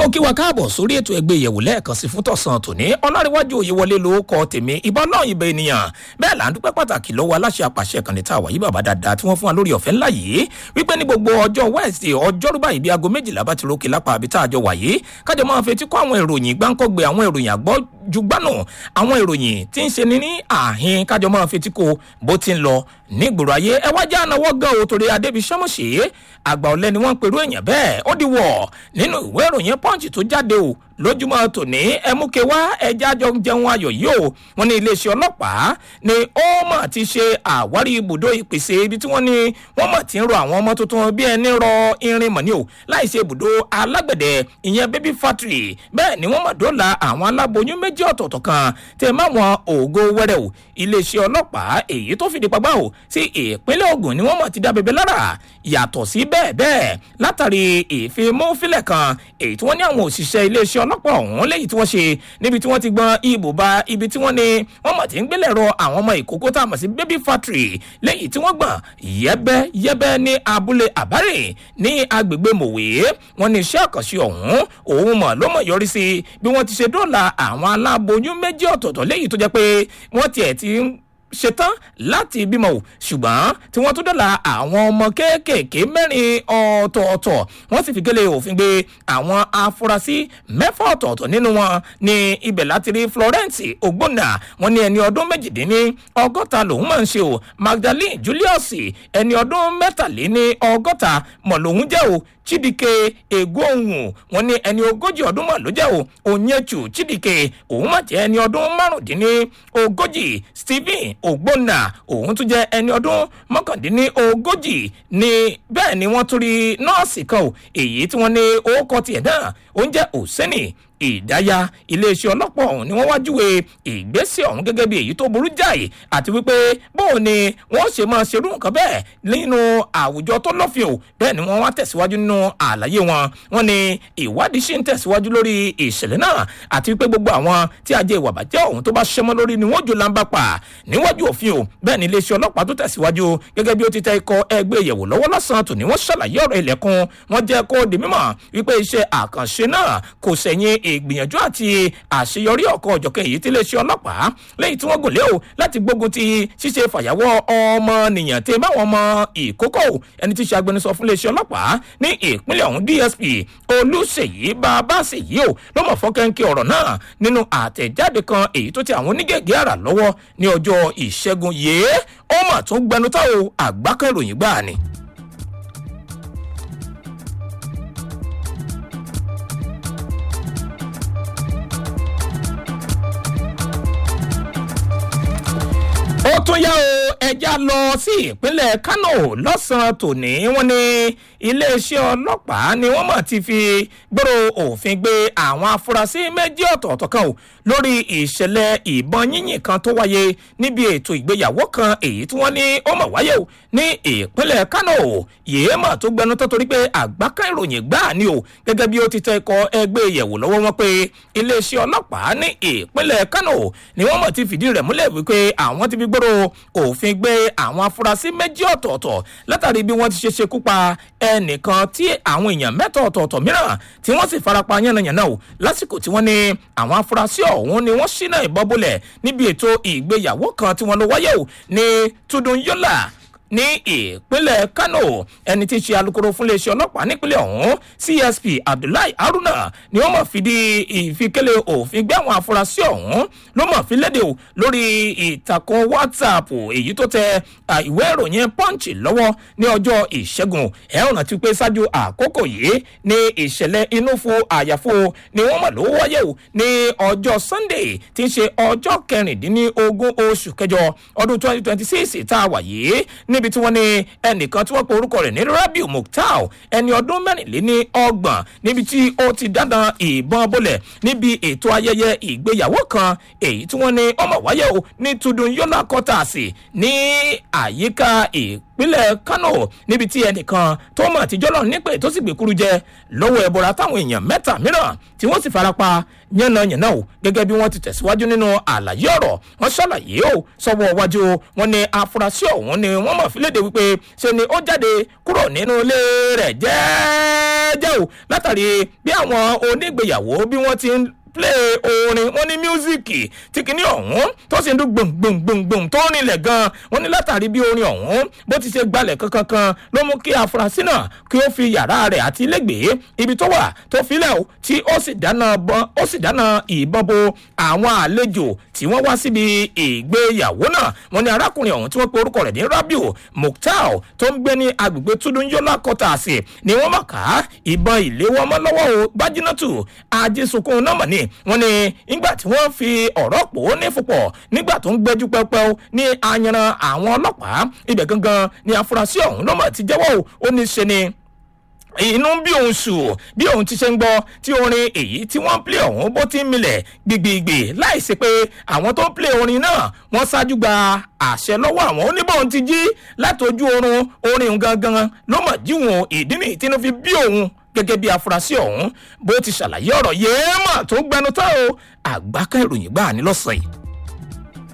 mo kí wa káàbọ̀ sórí ètò ẹgbẹ́ ìyẹ̀wò lẹ́ẹ̀kan sí fún tọ̀sán tòní ọlárẹ̀wájú òyewọlé ló kọ tèmi ìbọn náà ìbẹ̀ ènìyàn bẹ́ẹ̀ là ń dúpẹ́ pàtàkì lọ́wọ́ aláṣẹ àpàṣẹ ìkànnì tá a wà yí bàbá dáadáa tí wọ́n fún wa lórí ọ̀fẹ́ ńlá yìí wípé ní gbogbo ọjọ́ wednesday ọjọ́rú báyìí bí aago méjìlá bá ti rókè lápá àbí tá a jọ wà yìí kájọ máa fetí kọ́ àwọn ìròyìn gbáǹkọ́gbé àwọn ìròyìn àgbọ́jugbánù àwọn ìròyìn tí ń ṣe ní ní àhín kájọ máa fetí kó bó ti ń lọ nígboro ayé ẹ wá já ànáwọ́ gan o torí adébísọ́mọ̀ṣe àgbà ọ̀lẹ́ ni wọ́n ń perú èèyàn bẹ́ẹ̀ ó di wọ̀ nínú ìwé ìròyìn punch tó jáde o lójúmọ́ tòní ẹmúke wá ẹja jọ ń jẹun ayọ̀ yìí o wọn ní iléeṣẹ́ ọlọ́pàá ni ó mọ̀ ti ṣe àwárí ibùdó ìpèsè ibi tí wọ́n ní wọ́n mọ̀ ti ń rọ àwọn ọmọ tuntun bí ẹni rọ irin mọ̀ ní o láì ṣe ibùdó alágbẹ̀dẹ ìyẹn baby factory bẹ́ẹ̀ ni wọ́n mọ̀ dọ́là àwọn aláboyún méjì ọ̀tọ̀ọ̀tọ̀ kan tẹ̀ má wọn ògo wẹ́rẹ́ o iléeṣẹ́ ọlọ́pàá èyí tó fìdí pagbá o sí ìpínlẹ̀ ogun ni wọ́n mọ̀ ti dá bẹbẹ lára yàtọ̀ sí bẹ́ẹ̀ bẹ́ẹ̀ látàrí ìfimúfilẹ̀ kan èyí tí wọ́n ní àwọn òṣìṣẹ́ iléeṣẹ́ ọlọ́pàá ọ̀hún léyìí tí wọ́n ṣe níbi tí wọ́n ti gbọ́n ibò ba ibi tí wọ́n ní wọ́n mọ̀ tí ń gbélé rọ àwọn ọmọ ìkókó tá a mọ̀ sí baby factory léyìí tí wọ́n gbọ̀n yẹ́bẹ́ yẹ́bẹ́ ní abúlé àbárè ní agbègbè mòwe wọn ní iṣẹ́ àkànṣe ọ̀hún òun mọ̀ ló mọ̀ yọrí sí bí wọ́n ti ṣe dóòlà àwọn aláboyún méjì ọ̀tọ̀ọ̀tọ̀ léyìí tó jẹ́ pé wọ́n tiẹ̀ ti ń ṣetán láti bímọ o ṣùgbọ́n tí wọ́n tún dọ́là àwọn ọmọ kéékèèké mẹ́rin ọ̀tọ̀ọ̀tọ̀ wọ́n sì fi gélé òfin gbé àwọn afurasí mẹ́fà ọ̀tọ̀ọ̀tọ̀ nínú wọn ní ibẹ̀ láti rí florence ogbonna wọn ní ẹni ọdún méjìdínní ọgọ́ta lòun máa ń ṣe o magdalene julius ẹni ọdún mẹ́tàléní ọgọ́ta mọ̀ lòun jẹ́ o chidike egohun wọn ní ẹni ogójì ọdún mọ̀ ló jẹ́ o onyechu chidike òun mà jẹ́ ẹni ọdún márùndínní ogójì stephen ògbónà òun tún jẹ́ ẹni ọdún mọ́kàndínní ogójì ní bẹ́ẹ̀ ni wọ́n tún rí nọ́ọ̀sì kan o èyí tí wọ́n ní orúkọ tiẹ̀ náà ó ń jẹ́ òsínì ìdáyà iléeṣẹ́ ọlọ́pàá ọ̀hún ni wọ́n wá júwe ìgbésẹ̀ ọ̀hún gẹ́gẹ́ bí èyí tó burú jáì àti wípé bóun ni wọ́n ṣe máa ṣerú nǹkan bẹ́ẹ̀ nínú àwùjọ tó lọ́fìn o bẹ́ẹ̀ ni wọ́n wá tẹ̀síwájú nínú àlàyé wọn wọ́n ní ìwádìí ṣì ń tẹ̀síwájú lórí ìṣẹ̀lẹ̀ náà àti wípé gbogbo àwọn tí ajé ìwà bàjẹ́ ọ̀hún tó bá ṣẹmọ́ lórí ni wọ́n jò láǹbà pa níwájú òfin o bẹ́ẹ̀ ni iléeṣẹ́ ọlọ́pàá tó tẹ̀síwájú gẹ́gẹ́ bí ó ti tẹ ikọ̀ ẹgbẹ́ ìyẹ̀wò lọ́wọ́ lọ́sàn-án tòní wọ́n ṣàlàyé ọ̀rọ̀ ilẹ̀kùn wọ́n jẹ́ kó di mímọ̀ wípé iṣẹ́ àkànṣe náà kò sẹ̀yìn ìgbìyànjú àti àṣeyọrí ọ̀kan ọ̀jọ̀kan èyí tí iléeṣẹ́ ọlọ́pàá lẹ́yìn tí wọ́n gùn lé o láti gbógun ti ṣíṣe fàyàwọ́ ọmọnìyàn tí máwọn ọmọ ìkókó ẹni tí ṣe agbẹnusọ fún iléeṣẹ́ ọlọ́pàá ní ìpínlẹ̀ ọ̀hún dsp olùṣèyí babáṣèyí o ló mọ̀ fọ́kẹ́ńkẹ́ ọ̀rọ̀ náà nínú àtẹ̀jáde kan èyí tó ti àwọn onígègé àrà lọ́wọ́ ní ọjọ́ ìṣẹ́gun yìí ó mà tún gbẹnutọ́ o àgbákan ìròyìn gbáà ni. ó tún yá o ẹja lọ sí ìpínlẹ̀ kánò lọ́sàn-án tòní wọ́n ní iléeṣẹ́ ọlọ́pàá ni wọ́n mọ̀ ti fi gbòòrò òfin gbé àwọn afurasí méjì ọ̀tọ̀ọ̀tọ̀ kan o lórí ìṣẹ̀lẹ̀ ìbọn yínyìn kan tó wáyé níbi ètò ìgbéyàwó kan èyí tí wọ́n ní ó mọ̀ wáyé o ní ìpínlẹ̀ kánò yìí mọ̀ tó gbẹnu tó torí pé àgbákan ìròyìn gbáà ni o gẹ́gẹ́ bí ó ti tẹ ikọ̀ ẹgbẹ́ ìyẹ̀wò lọ́wọ́ wọn pé iléeṣẹ́ ọlọ́pàá ní ìpínlẹ̀ kánò ni wọ́n mọ̀ ti fìdí rẹ̀ múlẹ̀ wípé àwọn ti fi gbòòrò òfin gbé àwọn afurasí méjì ọ̀tọ̀ọ̀tọ̀ látàrí bí wọ́n ti ṣe ṣekú pa ẹnìkan tí àwọn èèyàn mẹ́ta ọ̀tọ̀ọ̀tọ̀ mìíràn tí wọ́n sì farapa yánnayànna o lásìkò tí wọ́n ní àwọn afurasí ọ̀hún ni wọ́n ṣínà ìbọn bolẹ̀ níbi ètò ìgbéyàwó kan tí wọ́n lọ wáyé o ní tudun yọlá ní ìpínlẹ̀ kano ẹni tí í ṣe alūkkóró fún iléeṣẹ́ ọlọ́pàá nípínlẹ̀ ọ̀hún csp abdullahi haruna ni wọ́n mọ̀ fìdí ìfikẹ́lẹ̀ òfin gbé àwọn afurasí ọ̀hún ló mọ̀ fi léde o lórí ìtàkùn whatsapp èyí tó tẹ ìwé ìròyìn punch lọ́wọ́ ní ọjọ́ ìṣẹ́gun ẹ̀rùn àti pé ṣáájú àkókò yìí ní ìṣẹ̀lẹ̀ inú fún àyàfo ni wọ́n mọ̀ ló wáyé o ní ọjọ́ sunday tí ń ṣe ọjọ́ kẹrìndínlógún oṣù kẹjọ ọdún twenty twenty six tá a wà yìí ní níbi tí wọ́n ní ẹnìkan tí wọ́n pe orúkọ rẹ̀ ní rabiu mukhtar ẹni ọdún mẹ́rìnléní ọgbọ̀n níbi tí ó ti dandan ìbọn bọ́lẹ̀ níbi ètò ayẹyẹ ìgbéyàwó kan èyí tí wọ́n ní ọmọ wáyé o ní tudun yọlá kọ́tàsì ní àyíká ìpínlẹ̀ kano níbi tí ẹnìkan tó mọ̀ àtijọ́ lọ nípè tó sì gbèkúrú jẹ lọ́wọ́ ẹ̀bọ̀ra táwọn èèyàn mẹ́ta mìíràn tí wọ́n sì farapa yánnayànna o gẹ́gẹ́ bí wọ́n ti tẹ̀síwájú nínú àlàyé ọ̀rọ̀ wọ́n ṣàlàyé o sọ́wọ́ wájú wọn ni afurasí ọ̀hún ni wọ́n mọ̀ fílédè wípé ṣe ni ó jáde kúrò nínú ilé rẹ̀ jẹ́ jẹ́ẹ́jẹ́ o látàrí bí àwọn onígbèyàwó bí wọ́n ti ń play orin wọn ní mísíkì tí kìíní ọ̀hún tó sì ń dún gbòǹgbòǹgbòǹgbòǹ tó rinlẹ̀ gan wọn ní látàrí bí orin ọ̀hún bó ti ṣe gbalẹ̀ kankankan ló mú kí afurasí náà kí ó fi yàrá rẹ̀ àti ilégbèé ibi tó wà tó filẹ̀ o tí ó sì dáná bọ́n ó sì dáná ìbọn bo àwọn àlejò tí wọ́n wá síbi ìgbéyàwó náà wọn ní arákùnrin ọ̀hún tí wọ́n pe orúkọ rẹ̀ ní rabiu mukhtar tó ń gbé ní agbègbè tudunyola kọtàsì ni wọ́n mọ̀ ká ìbọn ìléwọ́ mọ́ lọ́wọ́ o gbajúnátù ajísunkun náà mọ̀ ní wọn ni nígbà tí wọ́n fi ọ̀rọ̀ pò ó ní fúpọ̀ nígbà tó ń gbẹ́jú pẹ́pẹ́ o ní ayanran àwọn ọlọ́pàá ibẹ̀ gangan ni afurasí ọ̀hún lọ́mọ ti jẹ́wọ́ o ó ní ṣe ni inú bí òun sùn bí òun ti ṣe ń gbọ́ tí orin èyí tí wọ́n ń plé ọ̀hún bó ti ń milẹ̀ gbìgbìgbì láìsí pé àwọn tó ń plé orin náà wọ́n ṣáájú gba àṣẹ lọ́wọ́ àwọn oníbọ̀n ti jí látọjú oorun orin gangan ló mọ̀ jíwọ̀n ìdí nìyí tí inú fi bí òun gẹ́gẹ́ bí afurasí ọ̀hún bó ti ṣàlàyé ọ̀rọ̀ yéèmọ̀ tó gbẹnu tán o àgbákẹ́ ìròyìn gbà ní lọ́sàn yìí.